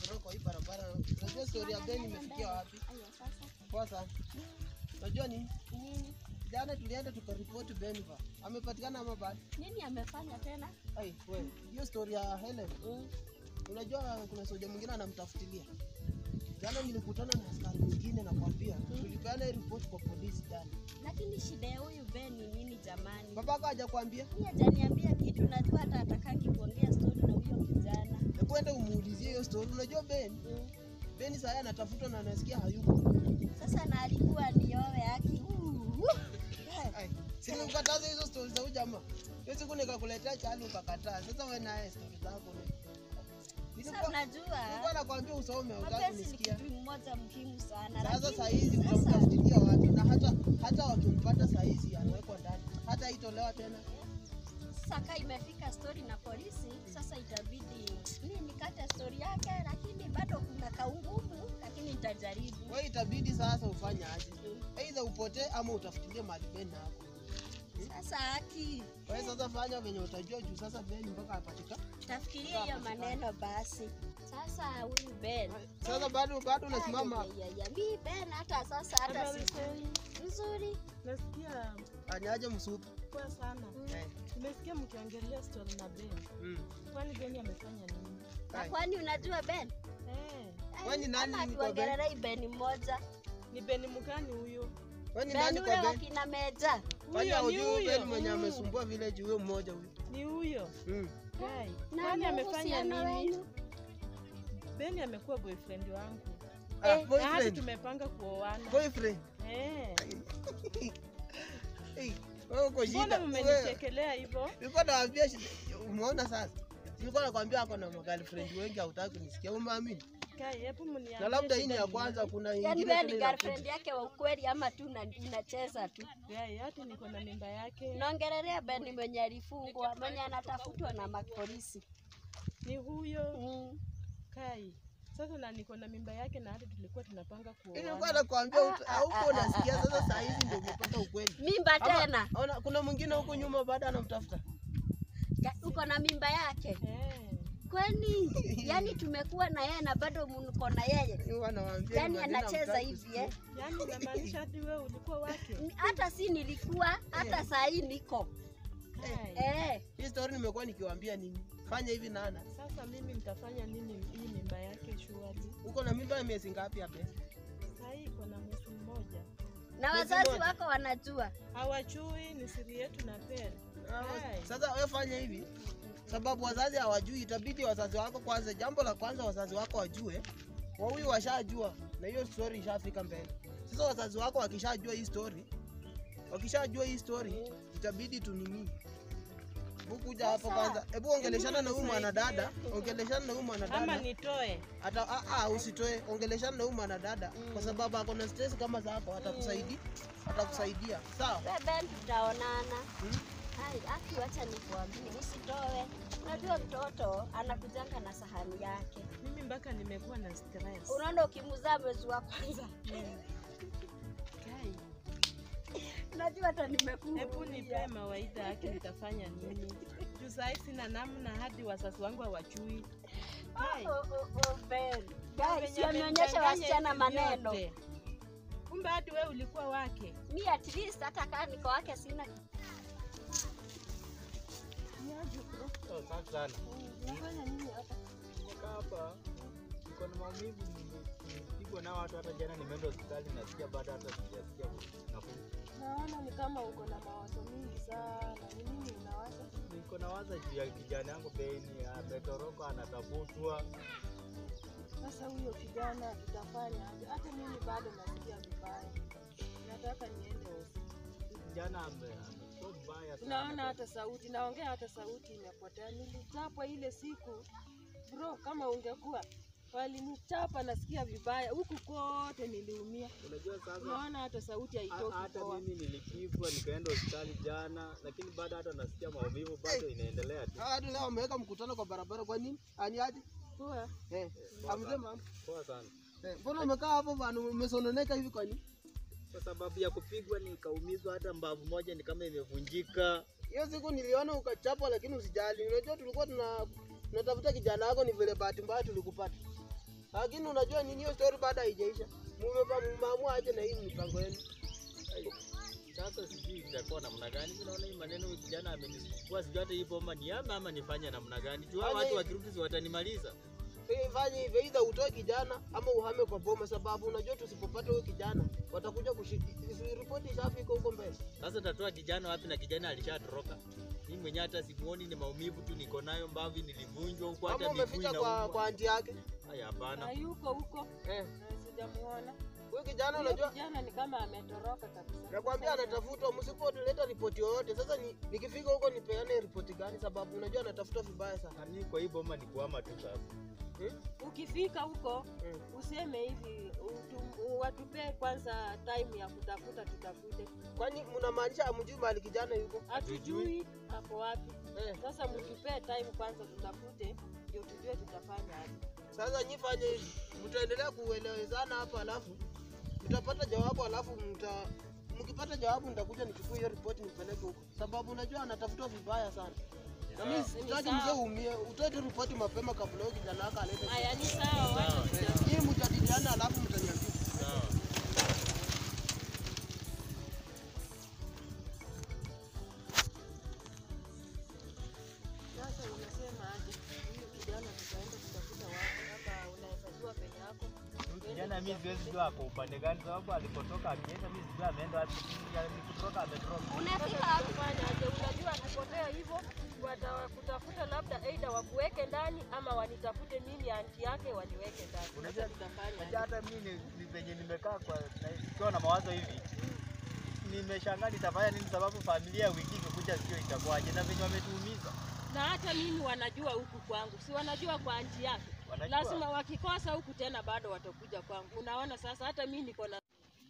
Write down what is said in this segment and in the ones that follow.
ametoroka hii barabara. Unajua story ya Ben imefikia wapi? Aya, sasa Poa sana. Unajua nini? nini Jana tulienda tukaripoti Benva. Amepatikana ama bado? nini amefanya tena? Ai, wewe, hiyo story ya Helen. Mm. Unajua kuna soja mwingine anamtafutilia. Jana nilikutana na askari mwingine nakwambia. Tulipeana hii report kwa polisi jana. Lakini shida ya huyu Ben ni nini jamani? Babako hajakwambia? Mimi hajaniambia kitu, najua hata atakangi kuongea story na huyo kijana. Hebu enda umuulizie hiyo story. Unajua Ben, Mm. Ben sasa anatafutwa na anasikia hayuko. Sasa na alikuwa niowe haki. Ai, si nilikukataza hizo stories za huyu jamaa. Hiyo siku nikakuletea chali ukakataa. Sasa wewe naye stories zako ni. Sasa Nilikuwa unajua nilikuwa nakwambia usome utaki mapenzi ni kunisikia. kitu mmoja muhimu sana. Sasa lakini saa hizi sasa- utamtafutilia wapi? Na hata hata wakimpata saa hizi anawekwa ndani, hata itolewa tena. Sasa kaa imefika story na polisi, sasa itabidi mimi nikate story yake, lakini bado kuna kaungumu, lakini nitajaribu. Wewe itabidi sasa ufanye aje? Aidha upotee ama utafutilie mahali Ben hapo. Sasa haki, Wewe sasa fanya venye utajua juu sasa Ben mpaka apatika. tafikiria hiyo maneno basi. Sasa huyu Ben Sasa bado bado unasimama hapo. Ya, ya, ya, mi Ben hata sasa hata Habari si zenu? nzuri. Nasikia Anyaje msupu. poa sana. Eh. Nimesikia mkiongelea story na Ben. Mm. Kwani Ben amefanya nini? Na Ai. kwani unajua Ben? Eh, Wewe ni nani Ama ni kwa Ben? tuongelelei Ben mmoja. ni Ben mgani huyo? Wewe ni Ben nani ule kwa wa Ben? kina Meja. Kwani Huyo ni hujui Ben huyo. mwenye Mm. amesumbua village huyo mmoja huyo? Ni huyo. Mm. Guy. Na Kwani amefanya uhusiano nini? wenu? Ben amekuwa boyfriend wangu. Ah, Eh, Na hadi boyfriend. tumepanga kuoana. Boyfriend. Eh. Hey, wewe uko Mbona shida. Wewe mmenichekelea hivyo? nilikuwa nawaambia shida. Umeona sasa? Nilikuwa nakwambia ako na girlfriend wengi hautaki kunisikia. Umeamini? Kai, hebu mniambie. Na labda hii ni shida ya ni kwanza kuna Yaani ingine wewe ni tena inakuja. girlfriend yake wa ukweli ama tu una- unacheza tu? nini? Guy, hata niko na mimba yake. Naongelelea Ben mwenye alifungwa, mwenye anatafutwa na mapolisi. Ni huyo. Mm. Kai. Sasa na niko na mimba yake na hata tulikuwa tunapanga Nilikuwa kuoana. nakwambia ut- hauko unasikia sasa saa hizi ndio umepata ukweli. Mimba Ama- tena ona, kuna mwingine huko nyuma bado anamtafuta. Ka- uko na mimba yake Eh. kwani? Yani tumekuwa na yeye na bado mko na yeye, Huwa nawaambia yani maneno anacheza hamtaki hivi kusikia. eh? Yaani unamaanisha hadi wewe ulikuwa wake? Hata si nilikuwa, hata saa hii niko Kai. eh. Hii story nimekuwa nikiwaambia nini? Fanya hivi nana. Sasa mimi nitafanya nini hii mimba yake shughuli? Uko na mimba ya miezi ngapi hapa? Saa hii iko na mwezi mmoja. Na Mwezi wazazi mmoja. wako wanajua. Hawachui, ni siri yetu na pele. Hai. Sasa wewe fanya hivi, sababu wazazi hawajui, itabidi wazazi wako kwanza. Jambo la kwanza wazazi wako wajue, wawi washajua na hiyo story ishafika mbele. Sasa wazazi wako wakishajua hii story, wakishajua hii story, itabidi tunini Bukuja hapo Sasa, kwanza. Hebu ongeleshana na huyu nisaidie. mwanadada, ongeleshana na huyu Ama mwanadada. nitoe. Hata ah, ah, usitoe, ongeleshana na huyu mwanadada kwa sababu ako na stress kama zako, atakusaidia, atakusaidia. Sawa? We Ben, tutaonana. Hmm? Hai, aki wacha nikuambie, usitoe. Unajua mtoto anakujanga na sahani yake. Mimi mpaka nimekuwa na stress. Unaona ukimzaa mwezi wa kwanza, Mm. Kai, unajua hata nimekuwa Hebu nipe mawaidha yake nitafanya nini? Juu saa hii sina namna hadi wazazi wangu hawajui. Kai. Oh, oh, oh, Ben. Na Guys, venye wameonyesha amemdanganya wasichana hivi maneno. vyote. Kumbe hadi wewe ulikuwa wake. Mi at least hata kama niko wake sina Asante sana. Unafanya nini hapa? Nimekaa hapa niko na maumivu, nimepigwa nao watu. Hata jana nimeenda hospitali, nasikia bado hata sijasikia nafuu. Naona ni kama uko na mawazo mingi sana. Ni nini unawaza? Niko na waza juu ya kijana yangu Beni, ametoroka, anatafutwa. Sasa huyo kijana tutafanya aje? Hata mimi bado nasikia vibaya. Nataka niende hospitali. Kijana ame- amekuwa mbaya sana. Unaona hata sauti, naongea hata sauti imepotea. Nilichapwa ile siku bro, kama ungekuwa walinichapa, nasikia vibaya huku kote, niliumia. Unajua sasa Unaona hata sauti ha- haitoki hata poa. mimi nilipigwa nikaenda hospitali jana, lakini bado hata nasikia maumivu bado inaendelea tu. Hadi leo wameweka mkutano kwa barabara, kwa nini? Ani aje? Poa. Eh, amesema Poa sana. eh, mbona umekaa hapo bana, umesononeka hivi kwa nini? Kwa sababu ya kupigwa nikaumizwa, hata mbavu moja ni kama imevunjika. Hiyo siku niliona ukachapwa, lakini usijali. Unajua tulikuwa tuna tunatafuta kijana wako, ni vile bahati mbaya tulikupata. Lakini unajua nini, hiyo story bado haijaisha. Mumepa- Mmeamua aje na hii mipango yenu. Sasa sijui itakuwa namna gani. Mimi naona hii maneno huyu kijana amenisumbua, sijui hata hii bomba ni ama ama nifanye namna gani. Juu hao Fanya watu hivi. wakirudi si watanimaliza. Eh, Fanya hivyo, either utoe kijana ama uhame kwa boma, sababu unajua tusipopata huyo kijana watakuja kushiki ripoti ishafika huko mbele. Sasa tatoa kijana wapi na kijana alishatoroka? Mimi mwenyewe hata simuoni, ni maumivu tu niko nayo, mbavu nilivunjwa huko, hata Ama miguu umeficha kwa inauma. kwa anti yake. Haya, hapana. hayuko huko Eh, na sijamuona. huyo kijana Huyo unajua kijana ni kama ametoroka kabisa. nakwambia anatafutwa, msipoleta ripoti yoyote. Sasa ni, nikifika huko nipeane ripoti gani? Sababu unajua anatafutwa vibaya sana. Na mimi kwa hii bomba ni kuhama tu sasa. Ukifika huko Mm. useme hivi utu- watupee kwanza time ya kutafuta, tutafute. Kwani mnamaanisha hamjui mahali kijana yuko? Hatujui ako wapi. Eh, Sasa mtupee time kwanza, tutafute ndio tujue tutafanya aje. sasa nyi fanye hivi, mtaendelea kuelewezana hapa, alafu mtapata jawabu, alafu mta mkipata jawabu nitakuja nichukue hiyo ripoti nipeleke huko, sababu unajua anatafutwa vibaya sana. Na mimi sitaki sawa. mzee uumie, utoe tu ripoti mapema kabla huyo kijana wako alete. Haya, ni sawa, wacha tuta- Nyinyi mjadiliane, alafu mtaniambia. Sawa. Sasa unasema aje? Huyu kijana tutaenda kutafuta wapi? Hapa unaweza jua penye yako. Kijana mimi siwezi jua ako upande gani, sababu alipotoka akienda, mimi sijui ameenda wapi. Ni kutoka ametoroka. Unafika wapi? Fanya aje? Unajua akipotea hivyo watakutafuta, labda aidha wakuweke ndani ama wanitafute mimi anti yake waniweke ndani. Unajua- Sasa tutafanya Unajua aje? hata mimi ni- ni venye nimekaa kwa na- nikiwa na mawazo hivi, nimeshangaa nitafanya nini, sababu familia wiki ikikuja sio itakuwaje, na venye wametuumiza Na hata mimi wanajua huku kwangu, si wanajua kwa anti yake. wanajua. Lazima wakikosa huku tena bado watakuja kwangu. Unaona sasa, hata mimi niko na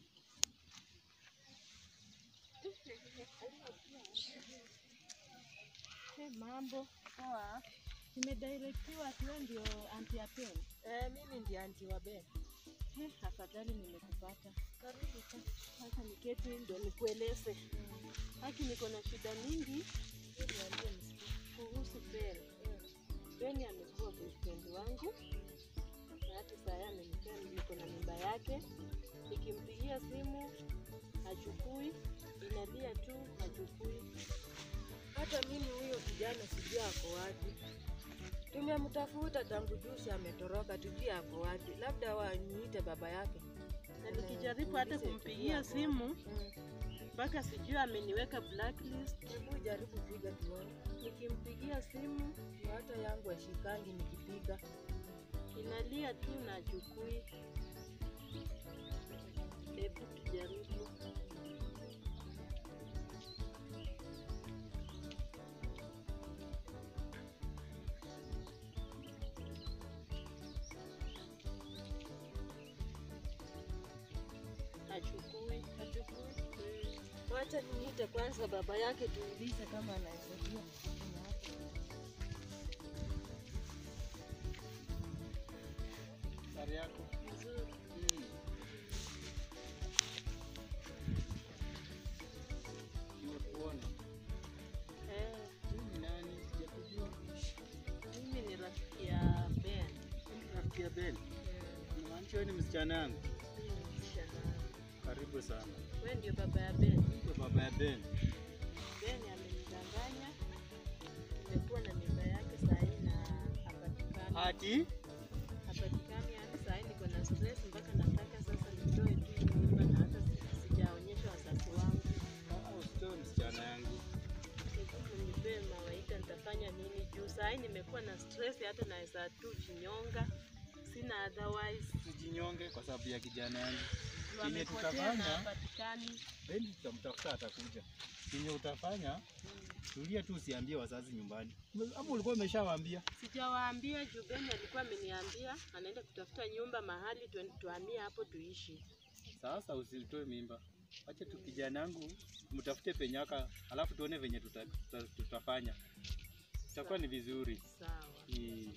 Hey, mambo poa. Nimedirectiwa ati wewe ndio anti ya Pen. eh, mimi ndiye anti wa Ben. Hey, afadhali nimekupata. Karibu sana. Sasa niketi ndio nikueleze. Haki niko na shida mingi Niambie msikie. kuhusu Ben. Ben amekuwa boyfriend wangu na hata saa hii amenipea niko na mimba yake. Nikimpigia simu hachukui, inalia tu hachukui. Hata mimi huyo kijana sijui ako wapi. Tumemtafuta tangu juzi, ametoroka, tujui ako wapi. Labda waniite baba yake. Na nikijaribu hata Tuulize kumpigia tujue ako simu wapi. mpaka sijui ameniweka blacklist. Mm. Hebu jaribu piga tuone. Nikimpigia simu Ndio Hata yangu ashikangi nikipiga. inalia tu na hachukui. Hebu tujaribu. Hachukui. Hachukui. Wacha niite kwanza baba yake tuulize kama anaweza jua. Sare yako. Nimekuona. Eh, Mimi nani? Sijakujua. mimi ni rafiki ya Ben. Rafiki ya Ben. Unamaanisha wewe ni msichana yangu? Mimi ni msichana. Karibu sana. Wewe ndio baba ya Ben. Ndio baba ya Ben. Ben amenidanganya. Nimekuwa na mimba yake saa hii na hapatikani. Ati? Hapatikani hadi saa hii niko na stress mpaka nataka sasa nitoe tu hii mimba na hata si- sijaonyesha wazazi wangu. Ah, usitoe msichana yangu. Hebu nipee mawaida nitafanya nini juu saa hii nimekuwa na stress hata naweza tu jinyonga. Sina otherwise. Tujinyonge kwa sababu ya kijana yangu. Chenye Wamepotea na tutafanya, hapatikani. Ben tutamtafuta atakuja. Chenye utafanya, tulia tu usiambie wazazi nyumbani. Ama ulikuwa umeshawaambia? Sijawaambia juu Ben alikuwa ameniambia anaenda kutafuta nyumba mahali tuende- tuhamie hapo tuishi. Sasa usitoe mimba. Acha tu kijana yangu mtafute penyaka, alafu tuone venye tuta, tuta, tutafanya. Itakuwa ni vizuri. Sawa. Ni-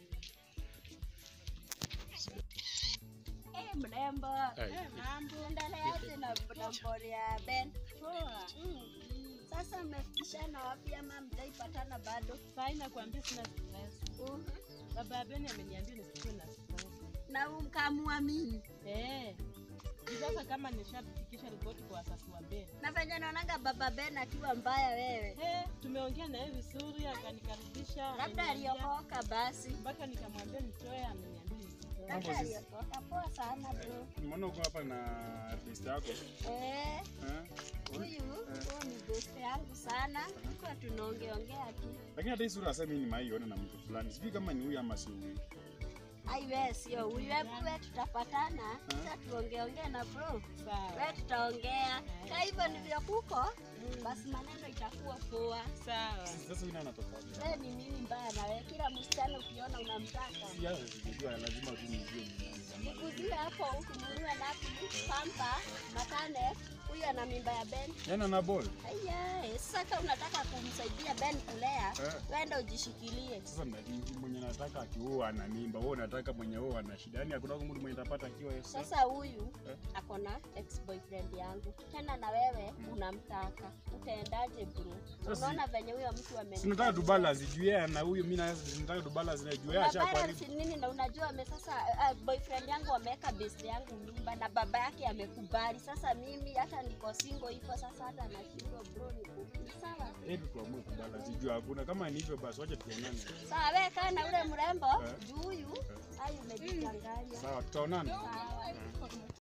Eh, mrembo. Eh, mambo. Endeleaje na na mbori ya Ben? Poa. Mm. Sasa mmefikishana wapi ama mtaipatana bado? Saa hii nakwambia sina stress. Mhm. Baba ya Ben ameniambia nisikuwe na stress. Na hamuamini. Eh. Ni Sasa kama nishafikisha ripoti kwa wazazi wa Ben. Na venye naonanga baba Ben akiwa mbaya wewe. Eh, tumeongea naye vizuri akanikaribisha. Labda ameniambia- aliokoka basi. mpaka nikamwambia nitoe ameniambia. Labda aliokoka. Poa sana bro. Nimeona uko hapa na artist yako. Eh, Eh? huyu huyu ni best yangu sana. Tulikuwa tunaongeongea tu. Lakini hata hii sura sasa mimi nimaiona na mtu fulani. Sijui kama ni huyu ama si huyu. Ai wewe sio huyu. Hebu wewe tutapatana. Sasa tuongeongee na bro. Sawa. Wewe tutaongea. Kama hivyo ndivyo kuko, basi maneno itakuwa poa. Sawa. Sasa huyu nani anatofauti? Wewe ni nini mbaya na wewe? Kila msichana ukiona unamtaka. Si hata sijajua lazima tu nijue ni nani. Nikujue hapo ukinunua napi pampa matane huyu ana mimba ya Ben. Yaani ana ball. Aya, sasa kama unataka kumsaidia Ben kulea, Eh. wenda ujishikilie. Sasa mnadingi mwenye nataka akioa ana mimba, wewe unataka mwenye oa ana shida. Yaani hakuna mtu mwenye atapata akiwa yeye. Sasa huyu Eh. ako na ex boyfriend yangu, tena na wewe unamtaka, utaendaje bro? Sasa Unaona venye huyo mtu ameni Sinataka tu balance juu yeye na huyu mimi na sinataka tu balance na juu yeye Una balance ashakwaribu. nini na unajua ame sasa uh, boyfriend yangu ameweka best yangu mimba na baba yake amekubali. Sasa mimi hata niko single hivyo sasa hata nashindwa bro ni ni sawa. tu. Hebu tuamue kubalance juu hakuna kama ni hivyo basi wacha tuonane. Sawa wewe kaa na ule mrembo Eh. juu huyu ai umejichanganya. Sawa tutaonana. Sawa.